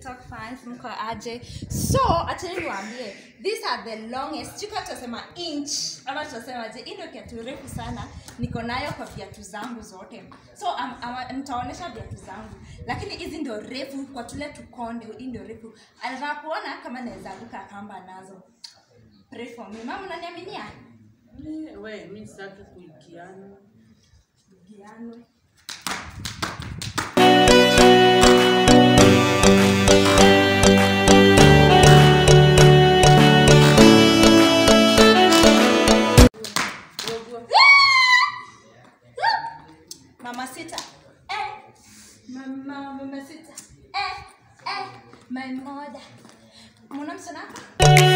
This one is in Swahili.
TikTok fans mko aje? So acheni niwaambie, these are the longest. Chika tutasema inch ama tutasema je, hii ndio kiatu refu sana niko nayo kwa viatu zangu zote. So um, um, nitaonyesha viatu zangu, lakini hizi ndio refu kwa tule tukonde. Hii ndio refu. Anataka kuona kama naweza ruka kamba nazo. Pray for me. Mama, unaniaminia? Eh, we mi sitaki kuikiana Giano. Mama sita. Eh. Mama mama sita. Eh. Eh. My mother. Mwana msana hapa?